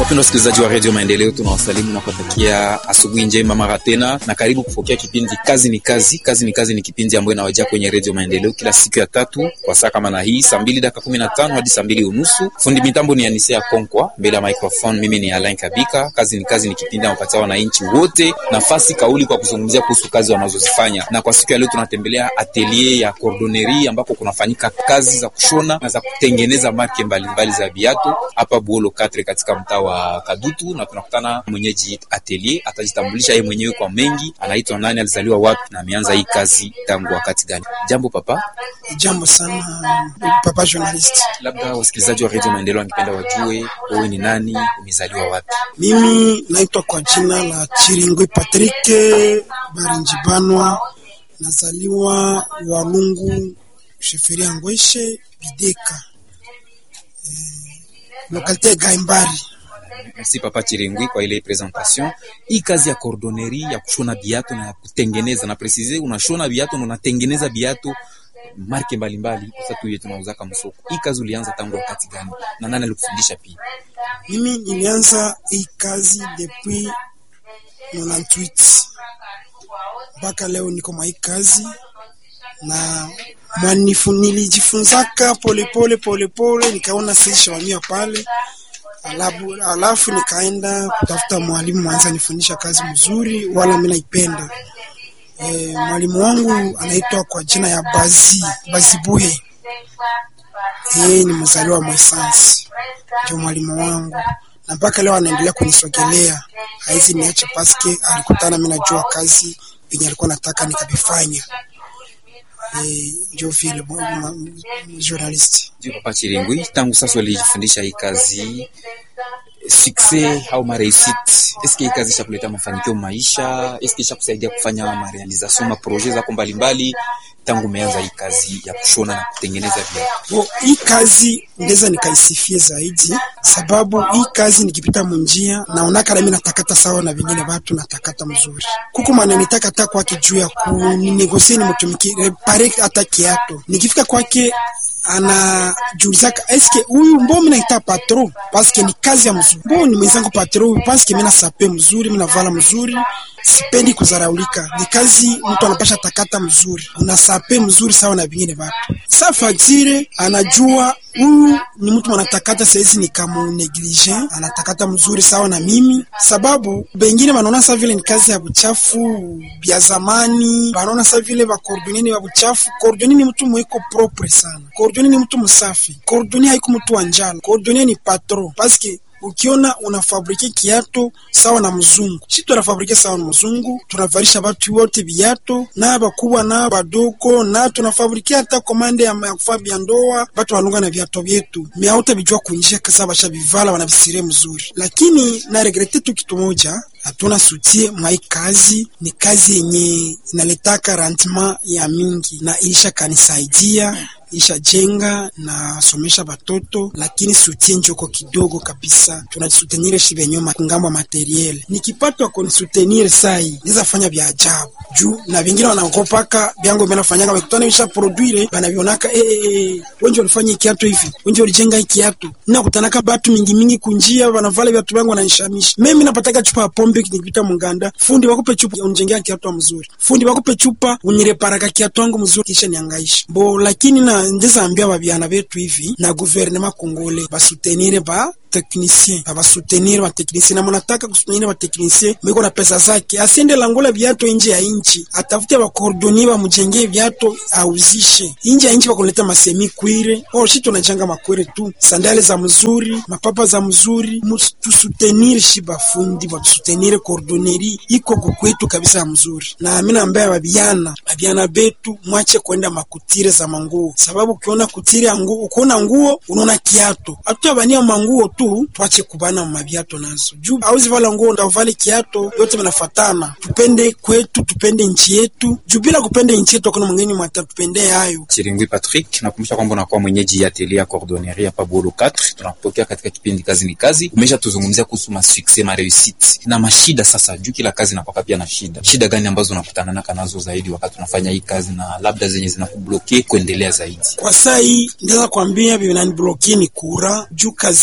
Wapenda wasikilizaji wa redio Maendeleo, tunawasalimu na kuwatakia asubuhi njema mara tena, na karibu kupokea kipindi kazi ni kazi. Kazi ni kazi ni kipindi ambayo inawajia kwenye redio Maendeleo kila siku ya tatu kwa saa kama na hii, saa mbili dakika kumi na tano hadi saa mbili unusu. Fundi mitambo ni Anisea Konkwa, mbele ya microphone mimi ni Alain Kabika. Kazi ni kazi ni kipindi anapatia wananchi wote nafasi kauli kwa kuzungumzia kuhusu kazi wanazozifanya, na kwa siku ya leo tunatembelea atelier ya cordonnerie ambako kunafanyika kazi za kushona na za kutengeneza marke mbalimbali za viatu hapa Buolo 4 katika mtaa wa Kadutu, na tunakutana mwenyeji atelier, atajitambulisha yeye mwenyewe kwa mengi, anaitwa nani, alizaliwa wapi na ameanza hii kazi tangu wakati gani? Jambo papa. Jambo sana papa journalist. Labda wasikilizaji wa Radio Maendeleo wangependa wajue wewe ni nani, umezaliwa wapi? Mimi naitwa kwa jina la Chiringwi Patrick Barinjibanwa, nazaliwa Walungu Sheferia Ngweshe Bideka, eh, lokalite Gaimbari. Merci papa Chirengwi kwa ile presentation. Hii kazi ya cordonnerie ya kushona viatu na ya kutengeneza na precise, unashona viatu na unatengeneza viatu marke mbalimbali, sasa tuye tunauza kama soko. Hii kazi ulianza tangu wakati gani na nani alikufundisha pia? Mimi nilianza hii kazi depuis 98 mpaka leo niko mwa hii kazi na mwanifu nilijifunzaka polepole polepole, nikaona sishawamia pale alafu, alafu nikaenda kutafuta mwalimu mwanza nifundisha kazi mzuri, wala mimi naipenda. E, mwalimu wangu anaitwa kwa jina ya Bazi Bazibuhe, yeye ni mzaliwa wa Mwesansi, ndio mwalimu wangu na mpaka leo anaendelea kunisogelea, haizi niache paske alikutana mimi najua kazi yenye alikuwa nataka nikabifanya. Eh, ndio vile journalist. Ndio papa Chirengwi, tangu sasa ulijifundisha hii kazi succès au mareusite, eske hii kazi ishakuleta mafanikio maisha? Eske ishakusaidia kufanya marealisation ma projet zako mbalimbali tangu umeanza hii kazi ya kushona na kutengeneza viatu? Bo, hii kazi ndeza nikaisifie zaidi, sababu hii kazi nikipita munjia naonaka nami natakata sawa na vingine watu natakata mzuri kuko mwana nitakata kwake juu ya kuninegosie nimutumikire pare hata kiato nikifika kwake anajiulizaka eske huyu mbo mimi naita patron paske ni kazi ya mzuri, mbo ni mwenzangu patron paske mimi nasape mzuri, mimi navala mzuri, sipendi kuzaraulika. Ni kazi mtu anapasha takata mzuri, unasape mzuri sawa na vingine watu. Sa faktire anajua huyu ni mtu anatakata saizi ni kama neglige, anatakata mzuri sawa na mimi, sababu bengine wanaona sa vile ni kazi ya buchafu bya zamani, wanaona sa vile ba cordonnier wa buchafu. Cordonnier ni mtu mweko propre sana, cordonnier ni mtu msafi, cordonnier haiko mtu wa njala, cordonnier ni patron paske ukiona unafabrike kiato sawa na mzungu, si tunafabrike sawa na mzungu, tunavalisha batu wote viato na bakubwa na badogo, na tunafabrike hata komande ya kufaa bya ndoa, batu walunga na viato vyetu miauta bijua kunjia kasa basha bivala wanabisirie mzuri, lakini na regrete tu kitu moja hatuna sutie mwai kazi. Ni kazi yenye inaletaka rendement ya mingi na ilisha kanisaidia isha jenga na somesha batoto, lakini sutie njoko kidogo kabisa. Tunasutenire shi benyo ngambo materiel, nikipatwa konisutenire sai niza fanya vya ajabu juu na vingine wanakopaka vyango vinafanyaka wakutana bisha produire banavionaka eh eh eh, wenje walifanya kiatu hivi, wenje walijenga kiatu, na kutanaka batu mingi mingi kunjia wanavala viatu vyangu wananishamisha mimi napataka chupa ya pombe nikipita munganda, fundi wakupe chupa unijengea kiatu mzuri, fundi wakupe chupa unireparaka kiatu wangu mzuri, kisha niangaisha bo. Lakini na ndeza ambia babiana betu hivi na guvernema kongole basutenire ba technicien abasutenir ba technicien na munataka kusutenir ba technicien mwiko na pesa zake, asiende langola viato nje ya inchi, atafute ba cordonnier bamujengee viato auzishe nje ya inchi, bakuleta masemi kwire or shi tunajanga makwire tu, sandale za mzuri, mapapa za mzuri, tusutenir shi bafundi batusutenir cordonnerie iko kukwetu kabisa mzuri. Na mimi naambia babiana babiana betu mwache kwenda makutire za manguo, sababu ukiona kutire nguo, ukiona nguo unaona kiato, hatutabania manguo tu twache kubana maviato nazo juu auzi vala nguo ndavale kiato yote vinafatana. Tupende kwetu, tupende nchi yetu juu bila kupenda nchi yetu hakuna mwingine mwata tupende hayo. Chiringwi Patrick, nakumbusha kwamba unakuwa mwenyeji ya atelier ya cordonnerie hapa Buolo 4. Tunakupokea katika kipindi kazi ni kazi. Umesha tuzungumzia kuhusu ma success ma reusite na mashida. Sasa juu kila kazi inakuwa pia na shida, shida gani ambazo unakutana naka nazo zaidi wakati unafanya hii kazi, na labda zenye zinakubloke kuendelea zaidi? Kwa saa hii ndaweza kuambia vinanibloki ni kura juu kazi yetu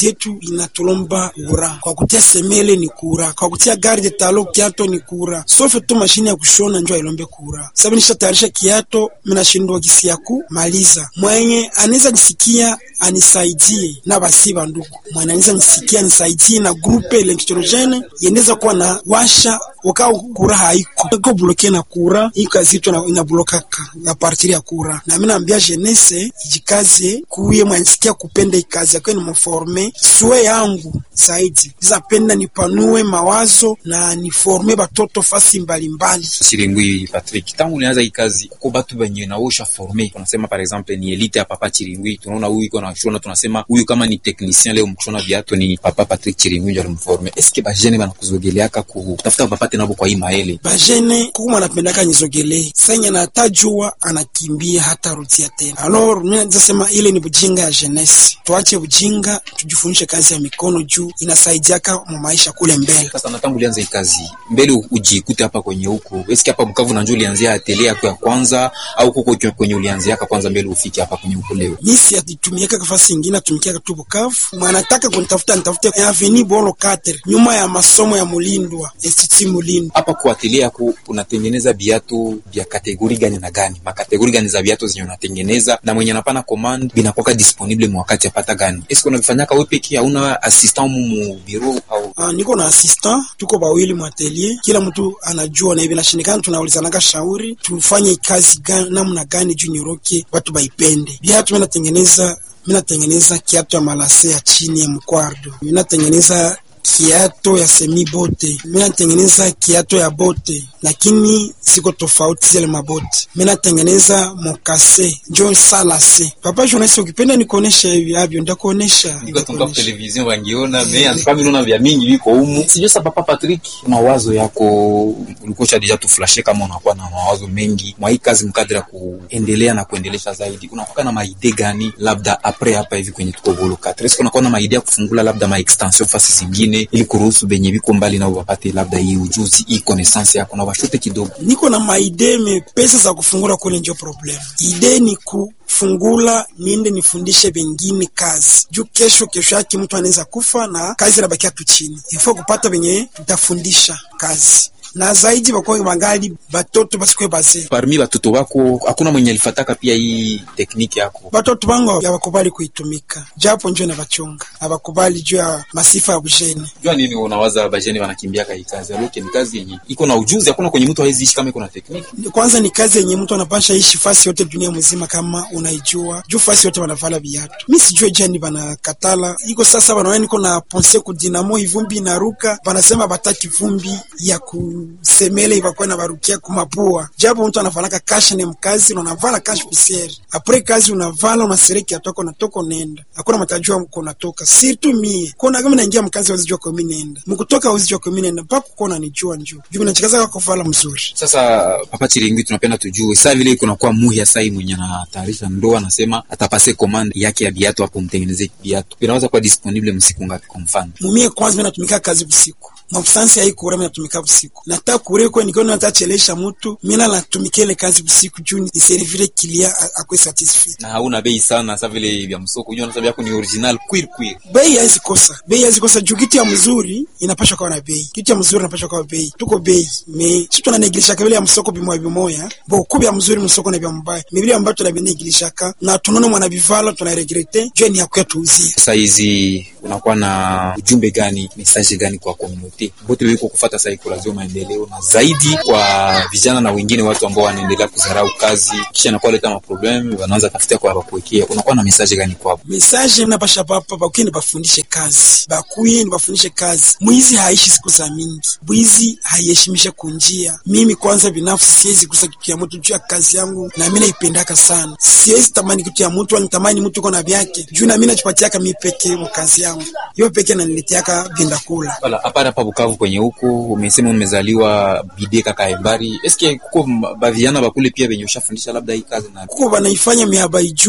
inatulomba kura, kwa kutia semele ni kura, kwa kutia garde talo kiato ni kura, sofe tu mashine ya kushona njo ailombe kura. Sababu nishatayarisha kiato, minashindwa gisi ya kumaliza. Mwenye anaweza jisikia anisaidie na basi bandugu, mwenye anaweza nisikia anisaidie na grupe electrogene yeneza kuwa na washa wakao kura haiko iko bloke na kura hii kazi yetu inablokaka na partiri ya kura, na mimi naambia jenese ijikaze kuye mwanisikia kupenda ikazi yake ni mforme sue yangu zaidi zapenda nipanue mawazo na niforme batoto fasi mbalimbali. Chiringwi Patrick, tangu ulianza hii kazi uko batu benye naosha forme, tunasema par exemple ni elite ya papa Chiringwi, tunaona huyu iko na shona, tunasema huyu kama ni technicien leo mkushona viatu ni papa Patrick Chiringwi ndio alimforme. Eske ba jene banakuzogeleaka kutafuta papa tena kwa hii maele bajene kuko anapendaka nizogele sanya na tajua anakimbia hata rudia tena. Alors mimi nasema ile ni bujinga ya jeunesse, tuache bujinga, tujifundishe kazi ya mikono juu inasaidiaka mu maisha kule mbele. Sasa na tangu ulianza hii kazi mbele ujikute hapa kwenye huko, eski hapa Bukavu na njoo ulianzia atelier yako ya kwanza au kuko kwenye ulianzia kwanza mbele ufike hapa kwenye huko leo? Mimi si atumiaka nafasi nyingine, atumikia tu Bukavu. Mwanataka kunitafuta nitafute Avenue Bolo 4 nyuma ya masomo ya Mulindwa Institut Mulindwa hapa kwa atelier yako unatengeneza viatu vya kategori gani na gani? Makategori gani za viatu zenye unatengeneza na mwenye anapana command binakuwa disponible mwa wakati apata gani? Eske unavifanyaka wewe peke, hauna assistant mu bureau au? Ah, niko na assistant, tuko bawili mu atelier, kila mtu anajua na hivi nashindikana, tunaulizanaga shauri tufanye kazi gani, namna gani juu nyoroke watu baipende. Viatu mimi natengeneza mimi natengeneza kiatu ya malase ya chini ya mkwardo, mimi natengeneza kiato ya semi bote, mimi natengeneza kiato ya bote, lakini ziko tofauti zile mabote. Mimi natengeneza mokase njo salase. Papa journalist, ukipenda nikuonesha hivi avyo, ndakuonesha niko tunga television wangiona me antuka mimi naona vya mingi viko humu. Sijui sasa Papa Patrick, mawazo yako ulikuwa cha deja tuflashe, kama unakuwa na mawazo mengi mwa hii kazi mkadra kuendelea na kuendelesha zaidi, unakuwa na maide gani labda apres hapa hivi kwenye tuko volo 4 est unakuwa na maide ya kufungula labda ma extension fasi zingine ili kuruhusu benye biko mbali nao wapate labda hii ujuzi hii connaissance yako na washute kidogo. Niko na maide me pesa za kufungula kule ndio problem. Ide ni kufungula niende nifundishe bengine kazi juu kesho kesho yake mtu anaweza kufa na kazi inabakia tu chini, ifo kupata benye tutafundisha kazi na zaidi bakwe bangali batoto basikwe baze. Parmi batoto wako hakuna mwenye alifataka pia hii tekniki yako? Batoto bangu abakubali kuitumika, japo njo na bachunga abakubali juu ya masifa ya bujeni. Jua nini unawaza bajeni wanakimbia kai kazi aloke? Ni kazi yenye iko na ujuzi, hakuna kwenye mtu hawezi ishi kama iko na tekniki. Kwanza ni kazi yenye mtu anapasha ishi fasi yote dunia mzima, kama unaijua juu fasi yote wanavala viatu. Mi sijue jani banakatala iko sasa, wanaona niko na ponse kudinamo ivumbi inaruka, banasema bataki vumbi ya ku semele ibakuwa na barukia kumapua, japo mtu anavalaka kashi ni mkazi na unavala kashi pusieri apre kazi unavala unasereki atoko natoka nenda, hakuna matajua mko natoka sirtu mie kona kama naingia mkazi wazijua kwa mimi nenda mkutoka wazijua kwa mimi nenda mpaka kona nijua njoo juu nachikaza kwa kuvala mzuri. Sasa Papa Chiringi, tunapenda tujue saa vile kuna kwa muhi sai mwenye anatayarisha ndoa, anasema atapase commande yake ya viatu hapo, mtengeneze viatu vinaweza kuwa disponible msiku ngapi? Kwa mfano mumie kwanza mimi natumika kazi usiku mafusansi ya ikura mimi natumika usiku nataka kure kwa nikiona natachelesha mtu mimi natumika ile kazi usiku juu ni servire kilia akwe satisfied na hauna bei sana. Sasa vile vya msoko unajua, nasema yako ni original queer queer, bei haizi kosa, bei haizi kosa juu kitu ya mzuri inapaswa kuwa na bei, kitu ya mzuri inapaswa kuwa bei, tuko bei me sisi tunanegilisha kabla ya msoko bimoya bimoya bo kubya mzuri msoko na bya mbaya mibili ambayo tunabinegilisha na tunaona mwana bivala tunaregrete juu ni yakwe tuuzie. Sasa hizi unakuwa na ujumbe gani, message gani kwa community bote wiko kufuata saikolojia maendeleo na zaidi kwa vijana na wengine watu ambao wanaendelea kudharau kazi kisha nakuwa leta maproblemu wanaanza tafutia kwa bakuwekea, unakuwa na message gani kwao? Message napasha papa bakuye bafundishe kazi, bakuye bafundishe kazi. Mwizi haishi siku za mingi, bwizi haiheshimishe kunjia. Mimi kwanza binafsi siwezi kusa kitu ya mtu juu ya kazi yangu, na mimi naipendaka sana. Siwezi tamani kitu ya mtu, anitamani mtu iko na vyake juu na mimi nachipatiaka mimi peke mu kazi yangu, hiyo peke naniletiaka vinda kula wala hapana. Hapa Bukavu kwenye huko umesema umezaliwa bideka kaembari, eske kuko baviana bakule pia benye ushafundisha labda hii kazi na kuko banaifanya miaba ijue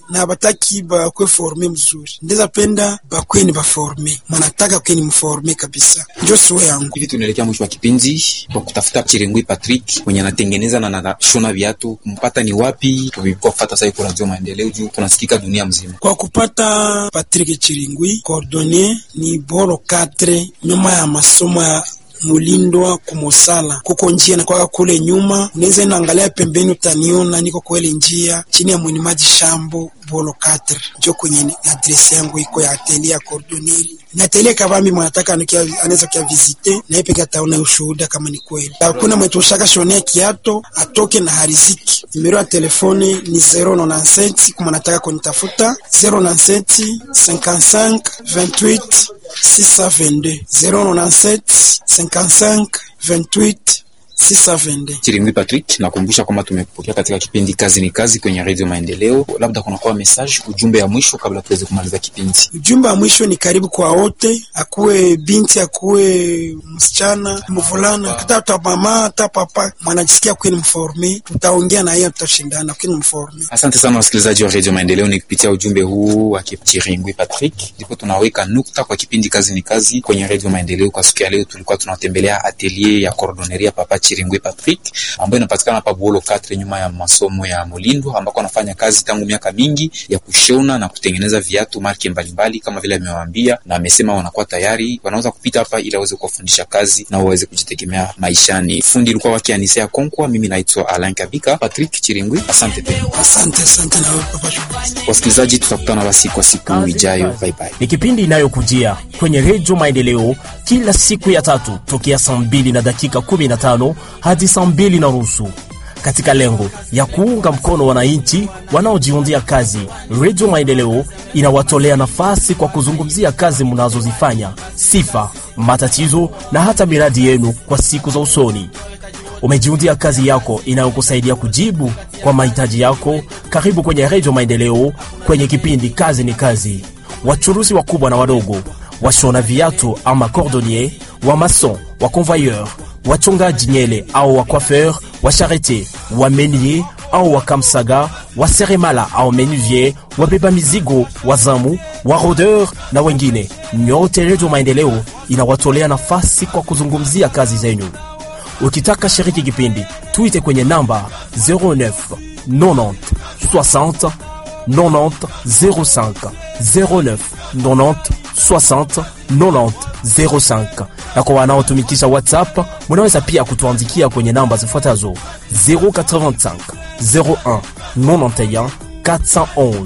na bataki bakwe forme mzuri, ndeza penda bakweni baforme, mwanataka kweni mforme kabisa, njo suwe yangu. Hivi tunaelekea mwisho wa kipindi kwa kutafuta Chirengwi Patrick mwenye anatengeneza na anashona viatu, kumpata ni wapi? Tulikuwa kufuata sasa kwa Radio Maendeleo juu tunasikika dunia mzima. Kwa kupata Patrick Chiringwi coordonner ni boro 4 nyuma ya masomo ya mulindwa kumosala kuko njia na kwaka kule nyuma, unaweza naangalia pembeni, utaniona niko kwele njia chini ya mwinimaji shambo bolo 4 njo kwenye adresi yangu iko ya atelier ya cordonnerie. Ni atelier kabambi mwanataka anaweza kia visite na yeye pekee ataona ushuhuda kama ni kweli. Hakuna mwetu ushaka shonea kiato atoke na hariziki. Nimero ya telefoni ni 097 kama nataka kunitafuta 097 55 28 622 097 55 28 622. Chiringwi Patrick, nakumbusha kwamba tumepokea katika kipindi kazi ni kazi kwenye Radio Maendeleo. Labda kunakuwa message, ujumbe ya mwisho kabla tuweze kumaliza kipindi. Ujumbe wa mwisho ni karibu kwa wote, akuwe binti, akuwe msichana, mvulana, hata mama, hata papa, mwanajisikia kweni mforme, tutaongea na yeye, tutashindana kweni mforme. Asante sana wasikilizaji wa Radio Maendeleo, ni kupitia ujumbe huu wa Chiringwi Patrick ndipo tunaweka nukta kwa kipindi kazi ni kazi kwenye Radio Maendeleo. Kwa siku ya leo tulikuwa tunatembelea atelier ya cordonnerie Papa Chiringwi Patrick ambayo inapatikana hapa Buolo 4 nyuma ya masomo ya Mulindo, ambako anafanya kazi tangu miaka mingi ya kushona na kutengeneza viatu marke mbalimbali kama vile amewaambia, na amesema wanakuwa tayari wanaweza kupita hapa ili aweze kuwafundisha kazi na waweze kujitegemea maishani. Fundi ilikuwa wake Anisea Konkwa, mimi naitwa Alain Kabika. Patrick Chiringwi, asante tena. Asante, asante na wewe Papa. Wasikilizaji, tutakutana basi kwa siku ijayo. Bye bye. Ni kipindi inayokujia kwenye Redio Maendeleo kila siku ya tatu tokea saa mbili na dakika 15 hadi saa mbili na nusu katika lengo ya kuunga mkono wananchi wanaojiundia kazi. Redio Maendeleo inawatolea nafasi kwa kuzungumzia kazi mnazozifanya, sifa, matatizo na hata miradi yenu kwa siku za usoni. Umejiundia kazi yako inayokusaidia kujibu kwa mahitaji yako. Karibu kwenye Redio Maendeleo kwenye kipindi kazi ni kazi. Wachuruzi wakubwa na wadogo, washona viatu ama cordonnier, wa mason, wa convoyeur, wachongaji nyele au wa coiffeur, wa charretier, wa menier au wa kamsaga, wa seremala au menuvier, wabeba mizigo, wazamu, wa rodeur na wengine. Nyote Redio Maendeleo inawatolea nafasi kwa kuzungumzia kazi zenyu. Ukitaka shiriki kipindi, tuite kwenye namba 09 90 60 90 05 09 90 60 90 05. Na kwa wanaotumikisha WhatsApp, munaweza pia kutuandikia kwenye namba zifuatazo 085 01 91 411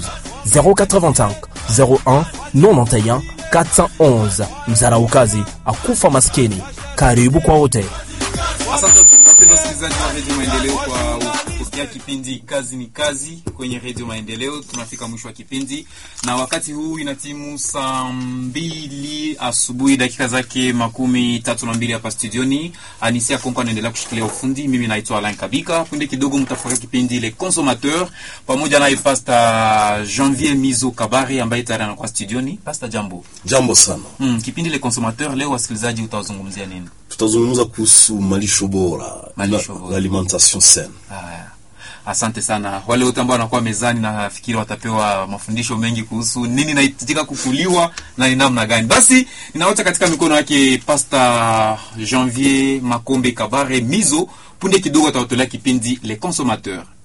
085 01 91 411. Mzaraukazi akufa maskini. Karibu kwa wote. Asante wapendwa wasikilizaji wa redio Maendeleo kwa kupokea kipindi kazi ni kazi kwenye redio Maendeleo. Tunafika mwisho wa kipindi na wakati huu ina timu saa mbili asubuhi dakika zake makumi tatu na mbili hapa studioni. Anisia Konko anaendelea kushikilia ufundi, mimi naitwa Alain Kabika. Punde kidogo mtafurahia kipindi Le Consommateur pamoja naye Pasta Janvier Mizo Kabare ambaye tayari anakuwa studioni. Pasta, jambo. Jambo sana. Mm, kipindi Le Consommateur leo wasikilizaji utawazungumzia nini? Tutazungumza kuhusu malisho bora, Malisho bora. l'alimentation saine. Haya, asante sana wale wote ambao wanakuwa mezani, na nafikiri watapewa mafundisho mengi kuhusu nini inahitajika kukuliwa na ni namna gani. Basi ninawacha katika mikono yake Pasta Janvier Makombe Kabare Mizo. Punde kidogo atawatolea kipindi Le Consommateur.